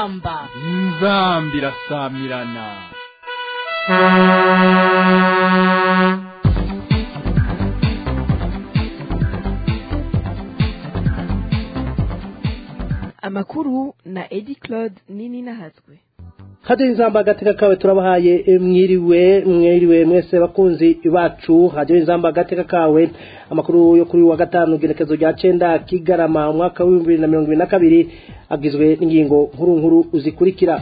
inzamba inzamba irasamirana amakuru na edi claude nini nahazwe hadiyo inzamba agateka kawe turabahaye e, mwiriwe mwiriwe mwese bakunzi bacu hadiyo inzamba agateka kawe amakuru yo kuri wa gatanu gerekezo rya cenda kigarama umwaka w'ibihumbi bibiri na mirongo ibiri na kabiri agizwe n'ingingo nkuru nkuru zikurikira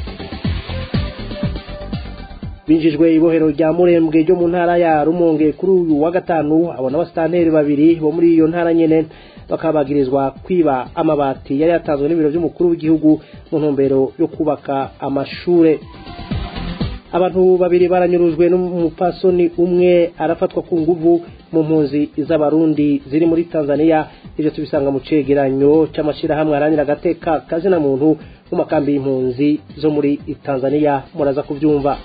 binjijwe ibohero rya murembwe ryo mu ntara ya rumonge kuri uyu wa gatanu abona abasitanteri babiri bo muri iyo ntara nyene bakabagirizwa kwiba amabati yari yatanzwe n'ibiro by'umukuru w'igihugu mu ntumbero yo kubaka amashure abantu babiri baranyurujwe n'umupasoni umwe arafatwa ku nguvu mu mpunzi z'abarundi ziri muri tanzania ibyo tubisanga mu cegeranyo cy'amashyirahamwe arangira agateka kazina muntu mu makambi y'impunzi zo muri tanzania muraza kubyumva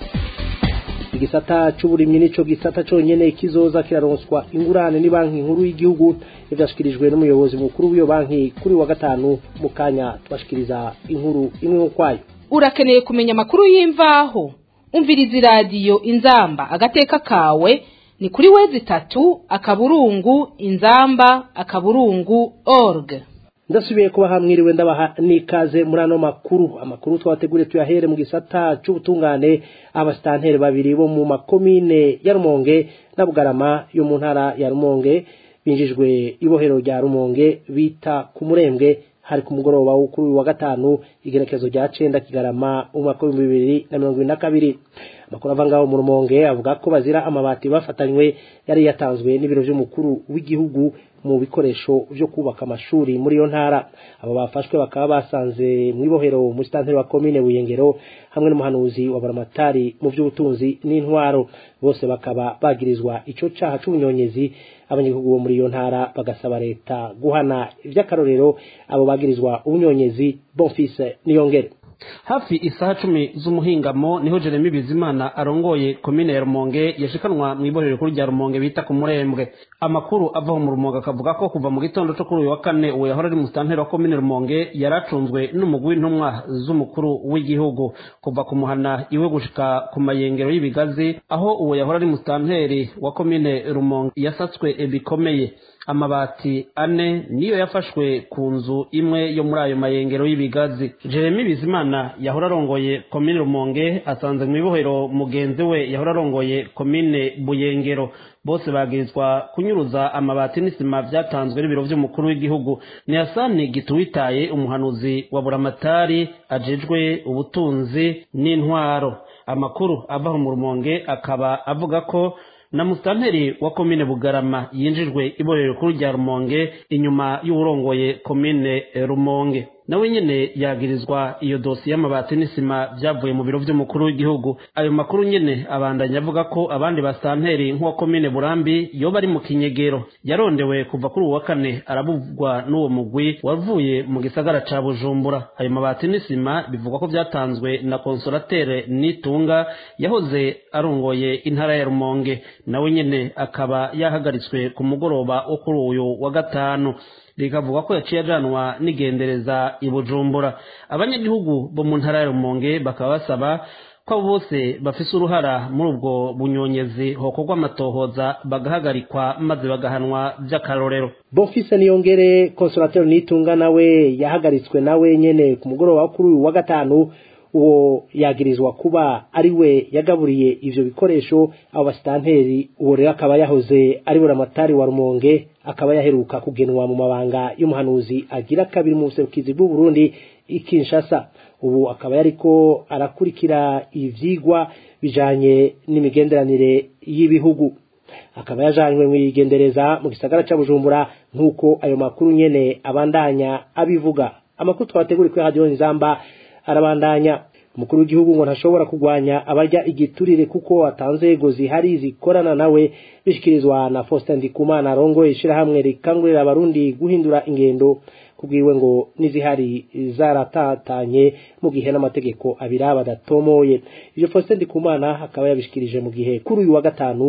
igisata c'uburimyi nico gisata conyene kizoza kiraronswa ingurane ni banki nkuru y'igihugu ivyashikirijwe n'umuyobozi mukuru w'iyo banki kuri wa gatanu mu kanya tubashikiriza inkuru imwe ukwayo urakeneye kumenya amakuru y'imvaho umviriza iradiyo inzamba agateka kawe ni kuri wezi itatu akaburungu inzamba akaburungu org ndasubiye kuba hamwiriwe ndabaha nikaze muri ano makuru amakuru twabateguriye tuyahere mu gisata c'ubutungane abasitanteri babiri bo mu makomine ya rumonge na bugarama yo mu ntara ya rumonge binjijwe ibohero rya rumonge bita ku murembwe hari ku mugoroba wo kuri uyu wa gatanu igerekezo rya cenda kigarama umwaka w'ibihumbi bibiri na mirongo ibiri na kabiri amakuru ava ngaho mu rumonge avuga ko bazira amabati bafatanywe yari yatanzwe n'ibiro vy'umukuru w'igihugu mu bikoresho vyo kubaka amashuri muri iyo ntara abo bafashwe bakaba basanze mw'ibohero umusitanteri wa komine buyengero hamwe n'umuhanuzi wa baramatari mu vy'ubutunzi n'intwaro bose bakaba bagirizwa ico caha c'ubunyonyezi abanyagihugu bo muri iyo ntara bagasaba leta guhana ivy'akarorero abo bagirizwa ubunyonyezi bonfise niyongere hafi isaha cumi z'umuhingamo niho jeremy bizimana arongoye komine ya rumonge yashikanwa mu iborero rikuru rya rumonge bita ku murembwe amakuru ava mu rumonge akavuga ko kuva mu gitondo cyo kuri uyu wa kane uwo yahora ari musitanteri wa komine rumonge yari acunzwe n'umugwi w'intumwa z'umukuru w'igihugu kuva ku muhana iwe gushika ku mayengero y'ibigazi aho uwo yahora ari musitanteri wa komine rumonge yasatswe bikomeye amabati ane niyo yafashwe ku nzu imwe yo muri ayo mayengero y'ibigazi jeremy bizimana yahora arongoye komine rumonge asanze mu ibohero mugenzi we yahora arongoye komine buyengero bose bagirizwa kunyuruza amabati n'isima vyatanzwe n'ibiro vy'umukuru w'igihugu ni hasani gituwitaye umuhanuzi wa buramatari ajejwe ubutunzi n'intwaro amakuru ava mu rumonge akaba avuga ko na musitanteri wa komine bugarama yinjijwe iborero rikuru rya rumonge inyuma y'uwurongoye komine rumonge nawe nyene yagirizwa iyo dosi y'amabati n'isima vyavuye mu biro vy'umukuru w'igihugu ayo makuru nyene abandanya avuga ko abandi basitanteri nk'uwa komine burambi yoba ari mu kinyegero yarondewe kuva kuri uwa kane arabugwa n'uwo mugwi wavuye mu gisagara ca bujumbura ayo mabati n'isima bivugwa ko vyatanzwe na konsolatere nitunga yahoze arongoye intara ya rumonge nawe nyene akaba yahagaritswe ku mugoroba wo kuri uyu wa gatanu rikavuga ko yaciye ajanwa n'igendereza i bujumbura abanyagihugu bo mu ntara ya rumonge bakaba basaba ko abo bose bafise uruhara muri ubwo bunyonyezi hokorwa amatohoza bagahagarikwa maze bagahanwa vy'akarorero bonfise niyongere konsolateri nitunga nawe yahagaritswe nawe nyene ku mugoroba wo kuri uyu wa gatanu uwo yagirizwa kuba ari we yagaburiye ivyo bikoresho abo basitanteri uwo rero akaba yahoze ari buramatari wa rumonge akaba yaheruka kugenwa mu mabanga y'umuhanuzi agira kabiri mu buserukizi bw'u Burundi ikinshasa ubu akaba yariko arakurikira ivyigwa bijanye n'imigenderanire y'ibihugu akaba yajanywe mu igendereza mu gisagara ca Bujumbura nk'uko ayo makuru nyene abandanya abivuga amakuru twabateguriye kuri radio Nzamba arabandanya umukuru w'igihugu ngo ntashobora kurwanya abarya igiturire kuko atanze yego zihari zikorana nawe bishikirizwa na Faustin Ndikumana arongoye ishirahamwe rikangurira abarundi guhindura ingendo kubwiwe ngo n'izihari zaratatanye mu gihe n'amategeko abiri badatomoye ivyo Faustin Ndikumana akaba yabishikirije mu gihe kuri uyu wa gatanu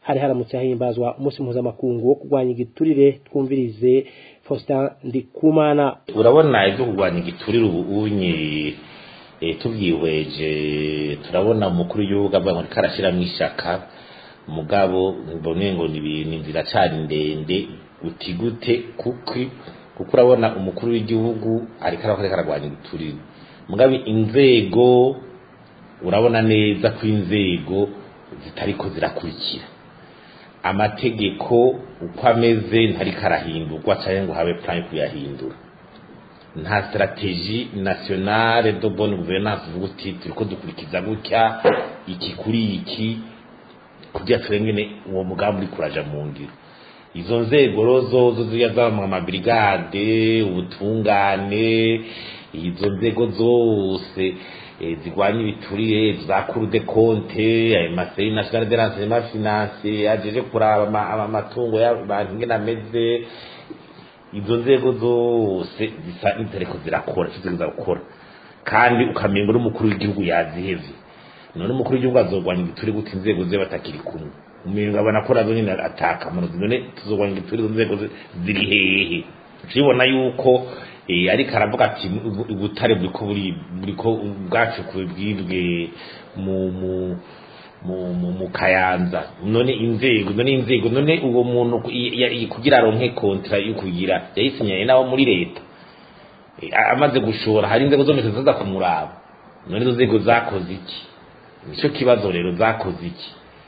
hari haramutse hahimbazwa umunsi mpuzamakungu wo kurwanya igiturire twumvirize Faustin Ndikumana urabona ibyo kurwanya igiturire ubu unye eh, tubyihweje turabona umukuru w'igihugu avuga ngo ariko arashyiramo ishaka mugabo mbone ngo ni ibintu inzira cyari ndende uti gute kuko kuko urabona umukuru w'igihugu ariko ariko ararwanya igiturire mugabo inzego urabona neza ko inzego zitariko zirakurikira amategeko uko ameze ntariko arahindurwa cyangwa ngo habe plan yo kuyahindura nta strategie nationale de bonne gouvernance uvuga uti turiko dukurikiza gutya iki kuri iki kugira turengene uwo mugambi uri kuraja mu ngiro izo nzego rozo zo ziya zama amabrigade ubutungane izo nzego zose eh, zigwanya ibiturire za cour de compte ayo maseri national de renseignement financier ajeje kuraba ama- ama- amatungo y'abantu ingene ameze izo nzego zose zisa n'iziriko zirakora icyo ziriko zirakora kandi ukamenga n'umukuru w'igihugu yazihevye none umukuru w'igihugu azogwanya igituri gute inzego ze batakiri kumwe umenga abona ko nazo nyine ataka amarozi none tuzogwanya igituri izo nzego ze ziri hehe ukibona yuko eh, ariko aravuga ati "Ubu- ubutare buriko buri buriko ubwacu bwibwe mu mu mu, mu, mu kayanza none inzego none inzego none uwo muntu ku- i- ya- i- kugira aronke kontra yo kugira yayisinyaye nabo muri leta Eh, a- amaze gushora hari inzego zose ziza kumuraba none izo nzego zakoze iki nicyo kibazo rero zakoze iki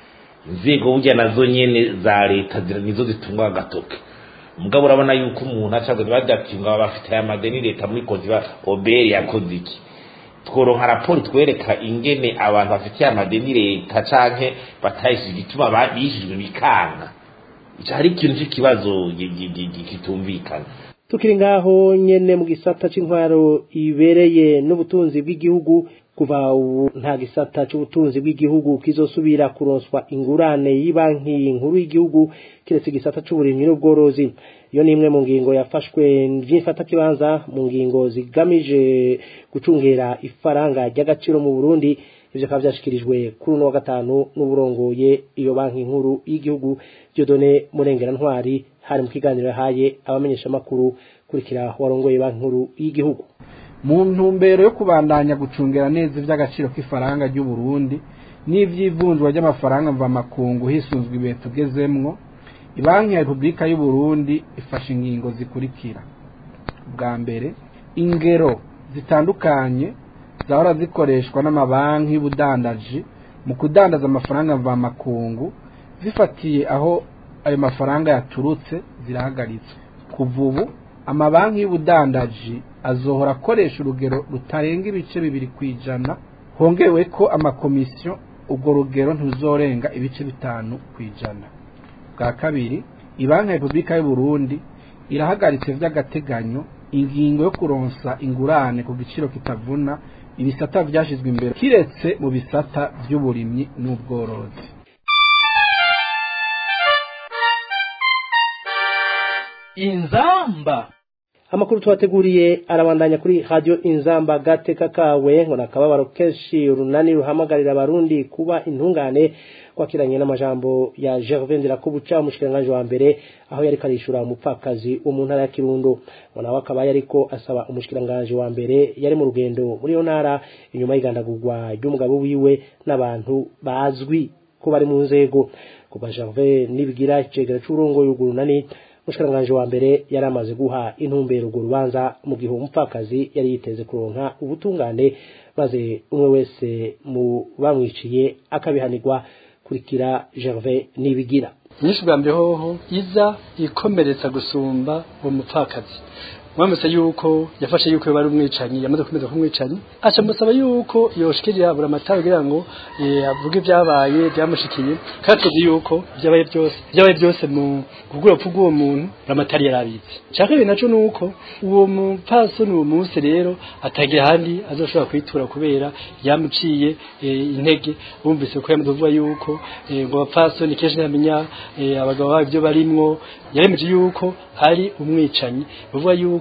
inzego burya nazo nyene za leta zira- nizo zitungwa agatoke mugabo urabona yuko umuntu acaze badatinga bafite aya madeni leta muri koziba oberi yakoze iki tworonka raporo twereka ingene abantu bafitiye amadeni leta canke batayishije igituma ba- bishijwe bikanga ico hari ikintu c'ikibazo gi- gi- gi- gi- kitumvikana tukiri ngaho nyene mu gisata c'intwaro ibereye n'ubutunzi bw'igihugu kuva ubu nta gisata c'ubutunzi bw'igihugu kizosubira kuronswa ingurane y'ibanki nkuru y'igihugu kiretse igisata c'uburimyi n'ubworozi iyo ni imwe mu ngingo yafashwe vy'imfatakibanza mu ngingo zigamije gucungera ifaranga ry'agaciro mu Burundi ivyo akaba vyashikirijwe kuri uno wa gatanu n'uburongoye iyo banki nkuru y'igihugu Dieudonné Murengera Ntwari hari mu kiganiro yahaye abamenyeshamakuru kurikira warongoye banki nkuru y'igihugu mu ntumbero yo kubandanya gucungera neza iby'agaciro k'ifaranga ry'u Burundi n'ivy'ivunjwa ry'amafaranga mvamakungu hisunzwe ibihe tugezemwo ibanki ya repubulika y'u Burundi ifashe ingingo zikurikira bwa mbere ingero zitandukanye zahora zikoreshwa n'amabanki y'ubudandaji mu kudandaza amafaranga mvamakungu zifatiye aho ayo mafaranga yaturutse zirahagaritswe kuva ubu amabanki y'ubudandaji azohora akoresha urugero rutarenga ibice bibiri ku ijana hongewe ko amakomisiyo urwo rugero ntuzorenga ibice bitanu ku ijana bwa kabiri ibanki ya repubulika y'u Burundi irahagaritse vy'agateganyo ingingo yo kuronsa ingurane ku giciro kitavuna ibisata vyashizwe imbere kiretse mu bisata vy'uburimyi n'ubworozi inzamba amakuru tubateguriye arabandanya kuri radio inzamba gateka kawe ngo nakababaro kenshi urunani ruhamagarira abarundi kuba intungane kwakiranye n'amajambo ya Gervais Ndirakobuca umushikiranganje wa mbere aho yari karishura umupfakazi wo mu ntara ya Kirundo ngo nawe akaba yariko asaba umushikiranganje wa mbere yari mu rugendo muri yo ntara inyuma y'igandagurwa ry'umugabo wiwe n'abantu bazwi ko bari mu nzego kuva Gervais nibigira icegera c'urongoye urunani umushikiranganje wa mbere yari amaze guha intumbero urwo rubanza mu gihe umupfakazi yari yiteze kuronka ubutungane maze umwe wese mu bamwiciye akabihanirwa kurikira Gervais nibigira nyinshi bwa mbere hoho iza ikomeretsa gusumba uwo mupfakazi mwamutse yuko yafashe yuko bari umwicanyi yamaze kumeza kumwicanyi aca musaba yuko yoshikirira buri amatara kugira ngo eh, avuge ibyabaye byamushikiye kandi tuzi yuko byabaye byose byabaye byose mu kugura upfu bw'uwo muntu amatara yarabitse cya kabiri naco nuko uwo mupfasoni uwo munsi rero atagira ahandi azoshobora kwitura kubera yamuciye eh, intege bumvise ko yamaze kuvuga yuko eh, ngo abapfasoni kenshi ntamenya eh, abagabo babo ibyo barimwo yaremeje yuko ari umwicanyi bavuga yuko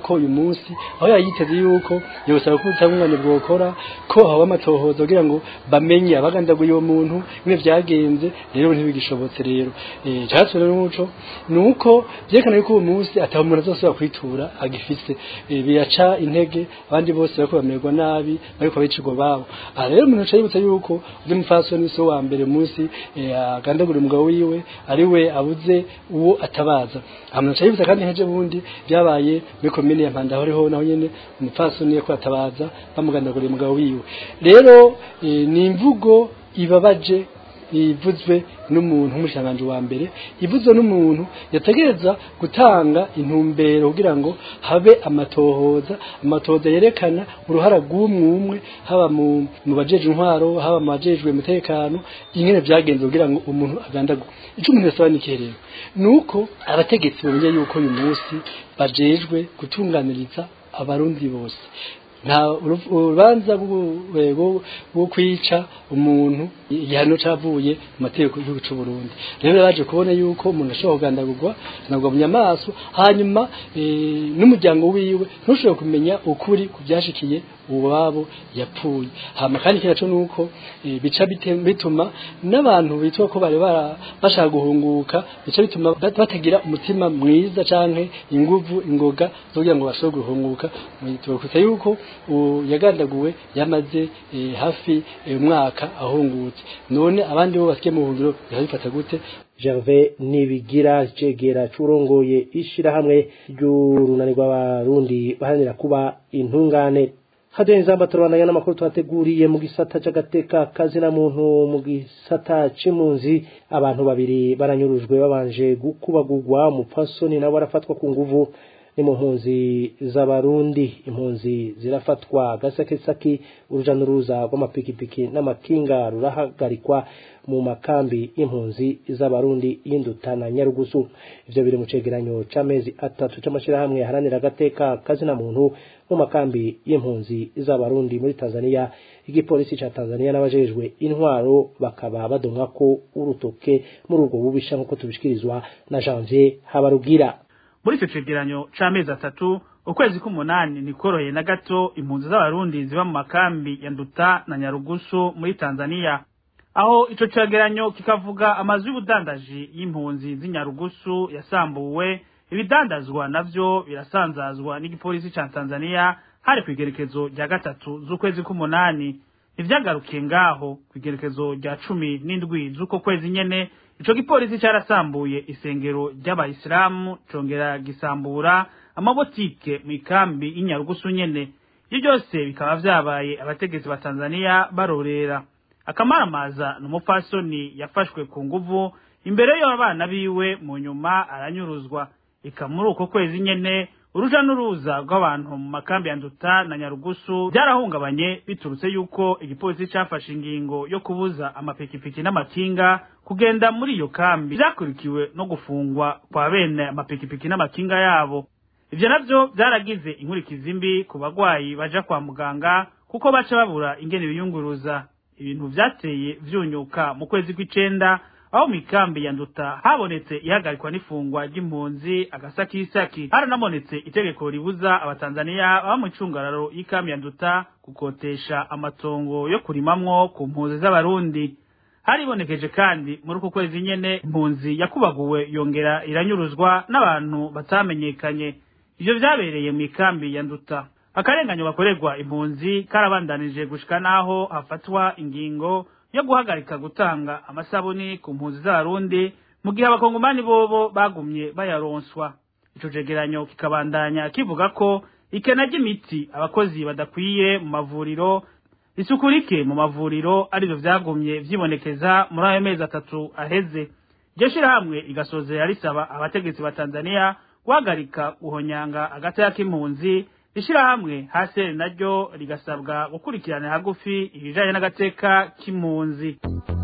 yuko uyu munsi aho yayiteze yuko yosaba ko ubutungane bwokora ko haba amatohoza kugira ngo bamenye abagandaguye uwo muntu bimwe vyagenze rero ntibigishobotse rero eh cyatse rero n'umuco nuko byerekana yuko uwo munsi ataho umuntu azosubira kwitura agifise Eh, biraca intege abandi bose bariko bamererwa nabi bariko bicirwa babo aha rero umuntu aca yibutsa yuko undi mupfasoni si wa mbere munsi eh, agandagura umugabo wiwe ari we abuze uwo atabaza aha umuntu aca yibutsa kandi heje bundi byabaye muri komine ya mpanda horiho naho nyene umupfasoni ko atabaza bamugandaguriye umugabo wiwe rero eh, ni imvugo ibabaje ivuzwe n'umuntu nk'umushanganje wa mbere ivuzwe n'umuntu yategereza gutanga intumbero kugira ngo habe amatohoza amatohoza yerekana uruhara rw'umwe haba mu mu bajeje intwaro haba mu bajejwe umutekano ingene byagenze kugira ngo umuntu agandagwe icyo umuntu yasaba ni ikihe rero ni uko abategetsi bamenya yuko uyu munsi bajejwe gutunganiriza abarundi bose nta uru- urubanza rwo- rwo- rwo kwica umuntu igihano cavuye mu mategeko y'igihugu c'u Burundi rero baje kubona yuko umuntu ashobora kugandagurwa nabwo mu nyamaso hanyuma eh, n'umuryango wiwe ntushobora kumenya ukuri ku byashikiye uwabo yapfuye hama kandi kira cyo nuko eh, bica bite- bituma n'abantu bitwa ko bari bara- bashaka guhunguka bica bituma bat- batagira umutima mwiza canke inguvu ingoga zo kugira ngo bashobore guhunguka tubakuta yuko uwo yagandaguwe yamaze eh, hafi eh, umwaka ahungutse none abandi bo basiye mu buhungiro bifata gute Gervais Nibigira cegera curongoye ishirahamwe ry'urunani rw'abarundi baharanira kuba intungane haduye nzamba turabandanya n'amakuru twateguriye mu gisata c'agateka kazina muntu mu gisata c'impunzi abantu babiri baranyurujwe babanje gukubagurwa umupfasoni nabo barafatwa ku nguvu ni mu mpunzi z'abarundi impunzi zirafatwa gasakesaki uruja n'uruza rw'amapikipiki n'amakinga rurahagarikwa mu makambi y'impunzi z'abarundi y'induta na nyarugusu ivyo biri mu cegeranyo c'amezi atatu c'amashirahamwe yaharanira agateka kazina muntu mu makambi y'impunzi z'abarundi muri tanzania igipolisi ca tanzania n'abajejwe intwaro bakaba badomwako urutoke muri ubwo bubisha nk'uko tubishikirizwa na janvier habarugira muri icyo cegeranyo c'amezi atatu ukwezi k'umunani nikoroheye na gato impunzi z'abarundi ziba mu makambi ya nduta na nyarugusu muri tanzania aho ico cegeranyo kikavuga amazu y'ubudandaji y'impunzi z'inyarugusu yasambuwe ibidandazwa navyo birasanzazwa n'igipolisi ca tanzania hari kw'igerekezo rya gatatu z'ukwezi k'umunani ntivyagarukiye ngaho kw'igerekezo rya cumi n'indwi z'uko kwezi nyene ico gipolisi carasambuye isengero ry'abayisilamu congera gisambura amabotike mw'ikambi y'inyarugusu nyene ivyo byose bikaba vyabaye abategetsi ba tanzania barorera akamaramaza n'umupfasoni yafashwe ku nguvu imbere y'abana biwe mu nyuma aranyuruzwa ika muri uko kwezi nyene uruja n'uruza rw'abantu mu makambi ya nduta na nyarugusu byarahungabanye biturutse yuko igipolisi cafashe ingingo yo kubuza amapikipiki n'amakinga kugenda muri iyo kambi vyakurikiwe no gufungwa kwa bene amapikipiki n'amakinga yabo ivyo navyo vyaragize inkurikizi mbi ku bagwayi baja kwa muganga kuko baca babura ingene biyunguruza ibintu vyateye vyunyuka mu kwezi kw'icenda aho mikambi ya nduta habonetse ihagarikwa n'ifungwa ry'impunzi agasakisaki haranabonetse itegeko ribuza abatanzaniya baba mu icungararo y'ikambi ya nduta gukotesha amatongo yo kurimamwo ku mpunzi z'abarundi haribonekeje kandi muri uku kwezi nyene impunzi yakubaguwe yongera iranyuruzwa n'abantu batamenyekanye ivyo vyabereye mu ikambi ya nduta akarenganyo gakorerwa impunzi karabandanije gushika naho hafatwa ingingo yo guhagarika gutanga amasabuni ku mpunzi z'abarundi mu gihe abakongomani bobo bagumye bayaronswa ico cegeranyo kikabandanya kivuga ko ikena ry'imiti abakozi badakwiye mu mavuriro isuku rike mu mavuriro arivyo vyagumye vyibonekeza muri ayo mezi atatu aheze iryo shirahamwe rigasozera risaba abategetsi ba tanzaniya guhagarika guhonyanga agataya k'impunzi ishirahamwe haseri naryo rigasabwa gukurikirana hagufi ibijanye n'agateka k'impunzi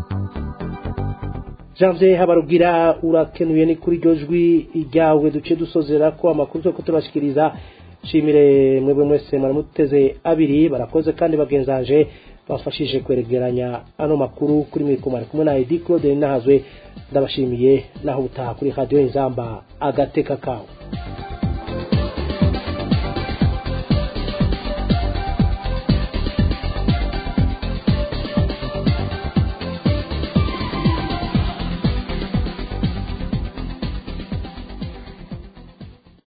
janvier habarugira urakenuye ni kuri iryo jwi ryawe duce dusozera ko amakuru yo kutubashikiriza shimire mwebwe mwese maramuteze abiri barakoze kandi bagenzanje bafashije kweregeranya ano makuru kuri mwikomari kumwe na Edi Claude Nahazwe ndabashimiye naho utaha kuri radio Inzamba agateka kawe